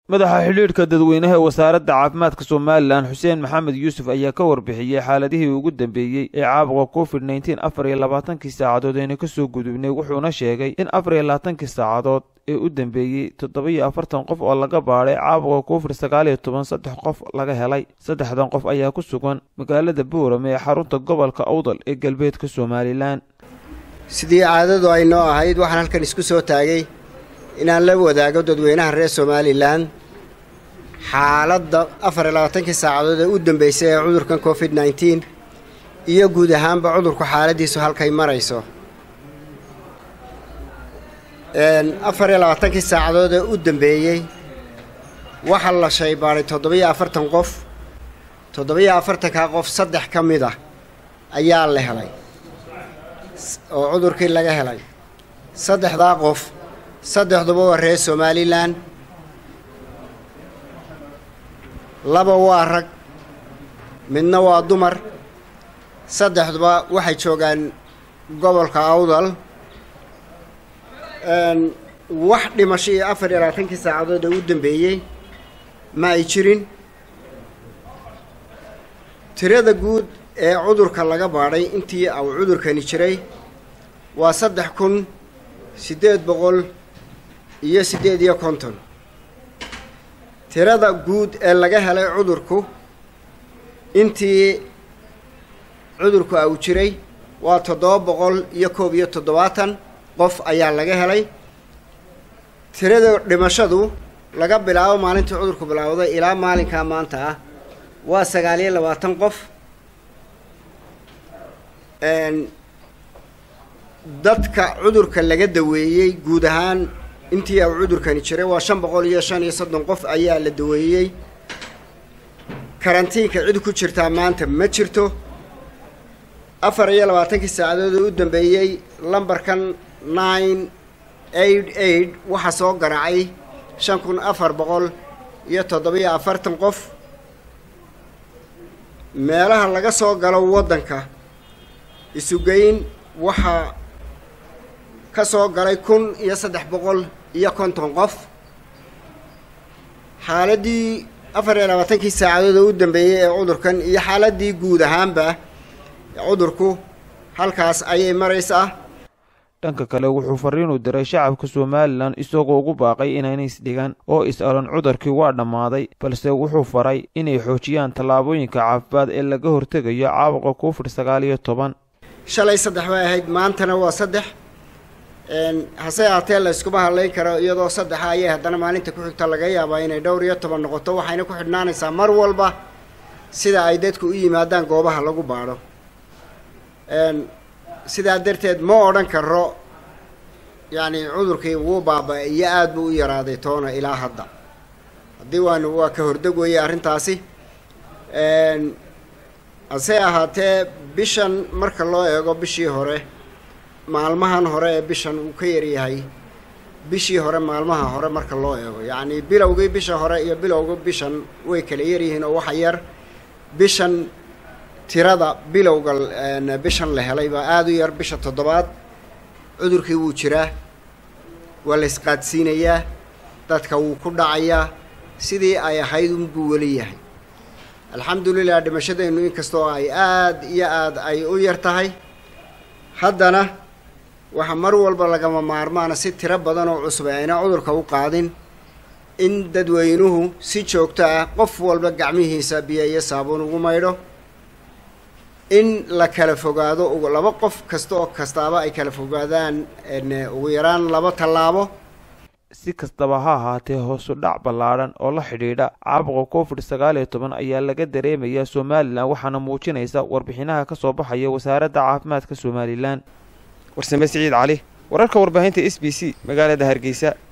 madaxa xidhiidhka dadweynaha ee wasaaradda caafimaadka somalilan xuseen maxamed yuusuf ayaa ka warbixiyey xaaladihii ugu dambeeyey ee caabuqa covid nneteen afar iyo labaatankii saacadood ayna kasoo gudubnay wuxuuna sheegay in afar iyo labaatankii saacadood ee u dambeeyey toddoba-iyo afartan qof oo laga baadhay caabuqa covid sagaal iyo toban saddex qof laga helay saddexdan qof ayaa ku sugan magaalada boorame ee xarunta gobolka awdal ee galbeedka somalilan sidii caadadu ay noo ahayd waxaan halkan isku soo taagay inaan la wadaago dadweynaha reer somalilan xaaladda afar iyo labaatankii saacadood ee u dambeysay ee cudurkan covid nneteen iyo guud ahaanba cudurku xaaladiisu halkay marayso afar iyo labaatankii saacadood ee u dambeeyey waxaa la shaybaaday toddoba-iyo afartan qof toddoba-iyo afartankaa qof saddex ka mid ah ayaa la helay oo cudurkii laga helay saddexdaa qof saddexduba waa reer somalilan laba waa rag midna waa dumar saddexduba waxay joogaan gobolka awdal wax dhimasho iyo afar iyo labaatankii saacadood ee u dambeeyey ma ay jirin tirada guud ee cudurka laga baadhay intii uu cudurkani jiray waa saddex kun siddeed boqol iyo siddeed iyo konton tirada guud ee laga helay cudurku intii cudurku uu jiray waa toddoba boqol iyo koob iyo toddobaatan qof ayaa laga helay tirada dhimashadu laga bilaabo maalintii cudurku bilaawday ilaa maalinkaa maanta ah waa sagaal iyo labaatan qof dadka cudurka laga daweeyey guud ahaan intii uu cudurkani jiray waa shan boqol iyo shan iyo soddon qof ayaa la daweeyey karantiinka cid ku jirtaa maanta ma jirto afar iyo labaatankii saacadood oo u dambeeyey lambarkan nine eight eight waxaa soo garaacay shan kun afar boqol iyo toddoba-iyo afartan qof meelaha laga soo galo waddanka isugeyn waxaa ka soo galay kun iyo saddex boqol iyo konton qof xaaladdii afar iyo labaatankii saacadood oo u dambeeyey ee cudurkan iyo xaaladdii guud ahaanba cudurku halkaas ayay maraysaa dhanka kale wuxuu fariinu diray shacabka somalilan isagoo ugu baaqay inayna isdhigan oo is-alan cudurkii waa dhammaaday balse wuxuu faray inay xoojiyaan tallaabooyinka caafimaad ee laga hortegayo caabuqa covid sagaal iyo toban shalay saddex bay ahayd maantana waa saddex hase ahaatee la yskuma hadlayn karo iyadoo saddexa ayay haddana maalinta ku xigta laga yaabaa inay dhowr iyo toban noqoto waxayna ku xidhnaanaysaa mar walba sida ay dadku u yimaadaan goobaha lagu baadho sidaa darteed ma odhan karo yacni cudurkii wuu baaba-ay iyo aada buu u yaraaday toona ilaa hadda haddii waanu waa ka hordeg weeye arrintaasi hase ahaatee bishan marka loo eego bishii hore maalmahan hore ee bishan uu ka yaryahay bishii hore maalmaha hore marka loo eego yacni bilowgii bisha hore iyo bilowga bishan way kala yaryihiin oo waxa yar bishan tirada bilowga bishan la helay baa aada u yar bisha toddobaad cudurkii wuu jiraa waa la isqaadsiinayaa dadka wuu ku dhacayaa sidii ay ahayd unbuu weli yahay alxamdulilah dhimashadeennu inkastoo ay aada iyo aada ay u yar tahay haddana waxaa mar walba lagama maarmaana si tiro badan oo cusub ayna cudurka u qaadin in dadweynuhu si joogto ah qof walba gacmihiisa biyo iyo saabuun ugu maydho in la kala fogaado laba qof kasta oo kastaaba ay kala fogaadaan ugu yaraan laba tallaabo si kastaba ha ahaatee hoosu dhac ballaadhan oo la xidhiidha caabuqa covid sagaal iyo toban ayaa laga dareemayaa somalilan waxaana muujinaysa warbixinaha ka soo baxaya wasaaradda caafimaadka somalilan warsame siciid cali wararka warbaahinta s b c magaalada hargeysa